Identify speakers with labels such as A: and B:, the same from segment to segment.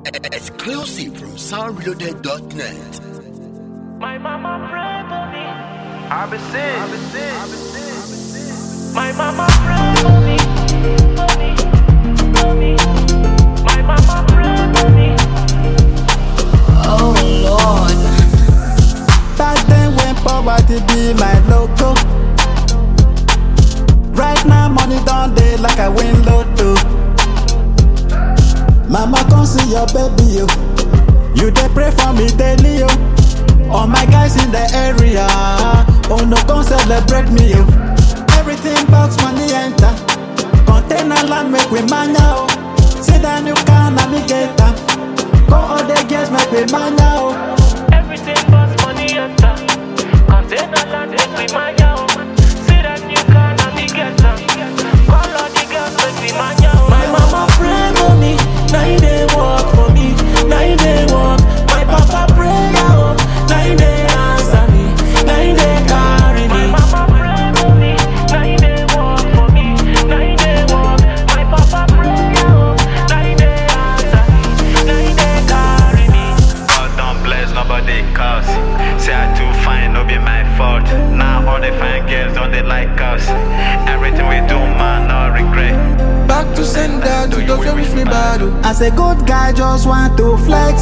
A: Exclusive from soundreloaded.net.
B: My mama pray for me.
C: I've been sick. I've been sick. I've been sick.
B: My mama pray for me. For me. For me. My mama pray for me.
D: Oh Lord.
E: Back then when poverty be my logo. Right now money done day like I win lotto. Mama come see your baby yo. You dey pray for me daily yo. All my guys in the area. Oh no come celebrate me yo. Everything box money enter. Container land make we mania oh. See that new car navigator. Go all the girls make we mania oh.
B: Everything but money enter. Container land make we mania oh. See that new car navigator. Call all the girls make we mania oh. My mama pray for me. Now you dey work for me. Now you dey work. My papa pray oh. Now you dey answer me. Now you dey carry me. My mama pray for me. Now you dey work for me. Now you dey work. My papa pray oh. Now you dey answer me. Now you dey carry me.
C: God don't bless nobody cause Say I too fine, no be my fault Now all the fine girls don't they like us Everything we do man, no regret
F: Back to sender, to those who wish me bad. oh.
E: As a good guy, just want to flex.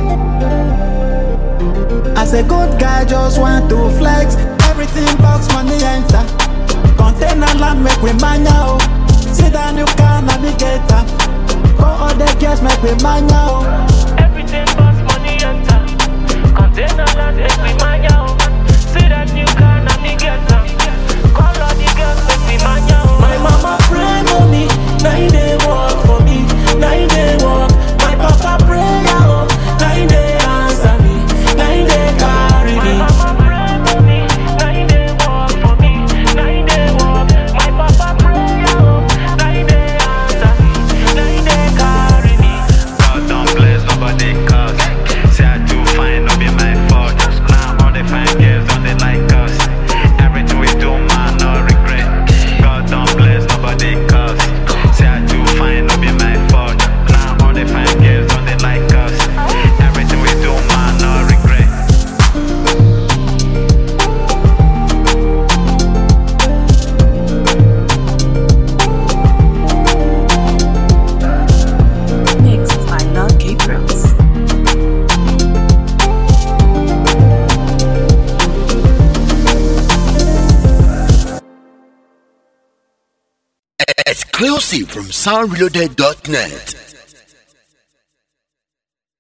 E: As a good guy, just want to flex. Everything box money enter. Container land make we mania oh. See that new car navigator. Go all the girls make we mania oh.
B: Everything but money enter. Container land make we mania oh. See that new car navigator. Call all the girls make we mania oh. My mama pray for me, now you dey work for me, now you dey work. My papa pray oh, now you dey answer me, now you dey carry me. My mama pray for me, now you dey work for me, now you dey work. My papa pray oh, now you dey answer me, now you dey carry me.
C: God don't bless nobody cause Say I too fine, no be my fault Now all the fine girls don't they like us Everything we do man, no regret God don't bless nobody cause Say I too fine, no be my fault Now all the fine girls don't they like us Everything we do man, no regret
D: Mixed by Love Gabriels.
A: Exclusive from soundreloaded.net.